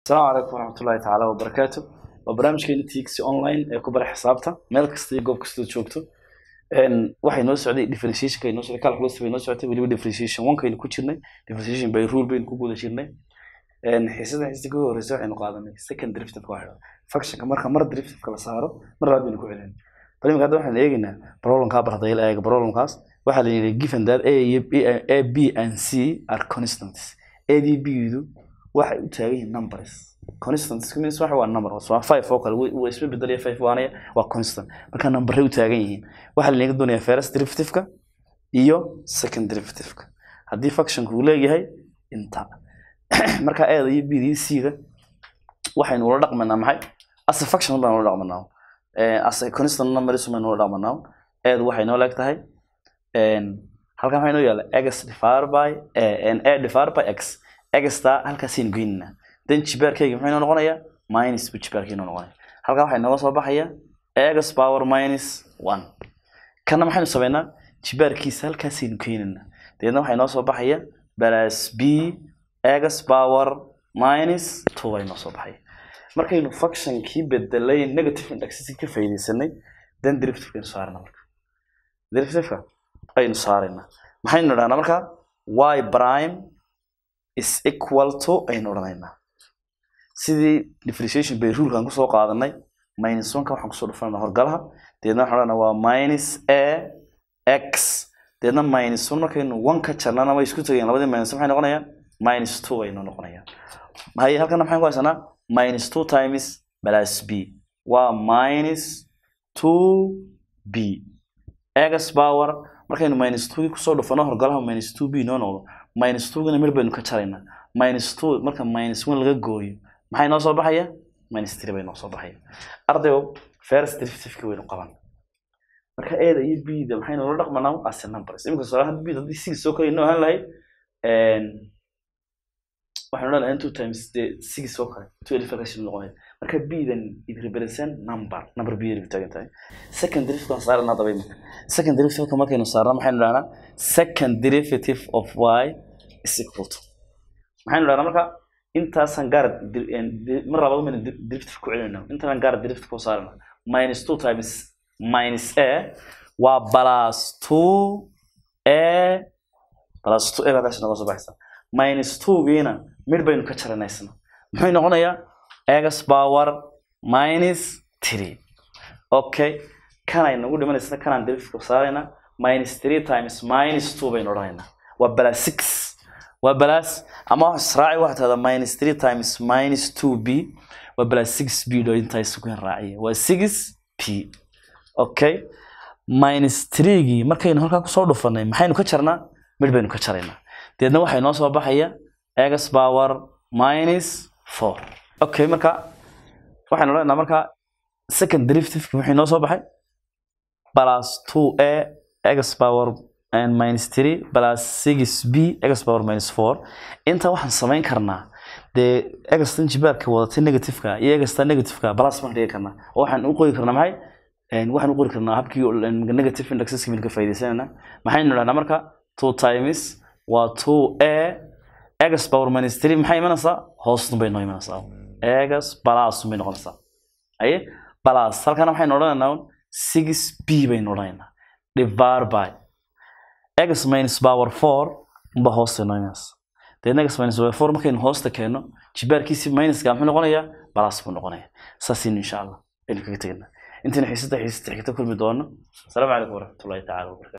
asalaamu calaykum waraxmatullaahi tacaala wabarakaatu waa barnaamijkeena tixi online ee ku bara xisaabta meel kasta iyo goob kastoo joogto Een, waxay noo socday differentiationka ay noo socday calculus bay noo socotay weliba differentiation onkaynu ku jirnay differentiation by rule baynu ku guda jirnay Een, xiisada xiisada ka horeysa waxaynu qaadanay second derivative waa xidhan functionka marka mar derivative la saaro mar labaad baynu ku celin bal imika hadda waxaan eegaynaa problemkaa bardayl eega problemkaas waxaa la yidhi given that a iyo b a b and c are constants a d b du waxay u taagan yihiin numbers constant means waxa waa number waa five oo kale waa isma bedelaya five waanaya waa constant marka numberay u taagan yihiin waxaa lanaga doonayaa first derivative-ka iyo second derivative-ka haddii functionku uu leeyahay inta marka eeda iyo bda iyo c-da waxaynu ula dhaqmanaa maxay ase function baan ula dhaqmanaa ase constant numbers baynu ula dhaqmanaa eedu waxay noo leeg tahay halkan waxaa inoo yaala x divided by a a divided by x xta halkaasaynu geynanaa then jibaarkayga muxuu inoo noqonayaa minus bu jibaarkayga inoo noqonaya halkan waxaa inooga soo baxaya x power minus one kana maxaynu sameynaa jibaarkiisa halkaasaynu keenanaa dabeedna waxaa inoo soo baxaya plus b x power minus two baa inoo soo baxaya markaynu functionkii bedelay negative indexes ka faa'iidaysanay then derivative aynu saarana marka derivative aynu saarayna maxaynu idhahnaa marka y prime is equal to aynu odhanaynaa sidii differentiation by rulkan kusoo qaadanay minus one ka waxaan kusoo dhufanayna horgalaha deedna waxaan odhanaa waa minus a x deedna minus one markaynu one ka jarnana way isku tagayaan labadii minus maxay noqonayaan minus two aynu noqonayaan haye halkana maxaan ku haysanaa minus two times plus b waa minus two b x power markaynu minus two kusoo dhufano horgalaha minus two b noo noqdo minus two gana mir baynu ka jaraynaa minus two marka minus one laga gooyo maxay noo soo baxaya minus three bay noo soo baxaya ardayo first derivative-ki waynu qaban marka eeda iyo b-da maxaynu la dhaqmanaa as numbers iminka tusaalaha b haddii six soo kale inoo ahaan lahayd waxaynu odhan lahayn two times the six oo kale two elification noqonayd marka b-dan it represent number number b ay taagan tahay second derivative aan saarana daba imika second derivative markaynu saarna maxaynu dhahnaa second derivative of y is equal to maxaynu dhahnaa marka intaasaan gaar mar labaad maynu derivative ku celinayna intaasaan gaar derivative ku saarana minus two times minus a waa plus two a plus two a baa noga soo baxaysa minus two giina mid baynu ka jaranaysana muxuu noqonayaa x power minus three okay kanay nagu dhimanaysana kanaan derivative ku saaraynaa minus three times minus two baynu odhanaynaa waa plus six waa plus ama wax israaci waxaa tahda minus three times minus two b waa plus six b dho intaa isugu raaciya waa six p okay minus three-gii markaynu halkaa kusoo dhufanay maxaynu ka jarnaa mid baynu ka jaraynaa deedna waxay noo soo baxaya x power minus four okay marka waxaynu leenaha marka second derivative wuxuu noo soo baxay plus two a x power and minus three plus six b x power minus four inta waxaan samayn karnaa dee egastan jibaarka wadatay negativeka iyo egastan negativeka plus baan dhigi karnaa oo waxaan u qori karnaa maxay waxaan u qori karnaa habkii negative indexes ka faa'iidaysanayna maxaynu dhahnaa marka two times waa two a x power minus three maxay imanaysaa hoosnu bay noo imanaysaa x plus bay noqonaysaa aye plus halkana waxaynu odhanaynaa six b baynu odhanaynaa divided by x minus power four ba hoosta noo imanaysaa deedna x minus power four markaynu hoosta keenno jibaarkiisi minuska muxuu noqonayaa plus buu noqonayaa saasaynu insha allah aynu kaga teganaa intaynu xiisada xiisada xigta kulmi doono asalaamu calaykum waraxmatullahi tacaala wabarakatu